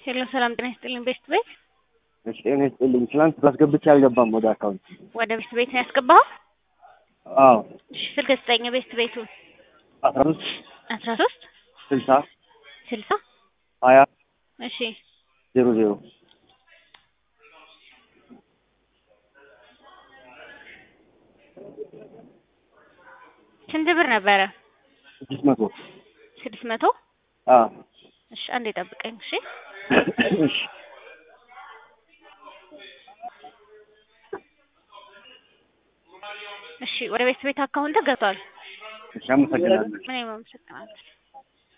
ሄሎ ሰላም ጤና ይስጥልኝ። ቤስት ቤት እሺ ጤና ይስጥልኝ። ትናንት ባስገብቼ አልገባም ወደ አካውንት። ወደ ቤስት ቤት ነው ያስገባኸው? አዎ እሺ ስልክ ስጠኝ። ቤስት ቤቱ አስራ ሶስት አስራ ሶስት ስልሳ ስልሳ ሀያ እሺ ዜሮ ዜሮ ስንት ብር ነበረ? ስድስት መቶ ስድስት መቶ አዎ እሺ አንዴ ጠብቀኝ። እሺ እሺ እሺ ወደ ቤት ቤት አካውንት ገብቷል። እሺ አመሰግናለሁ። እኔም አመሰግናለሁ።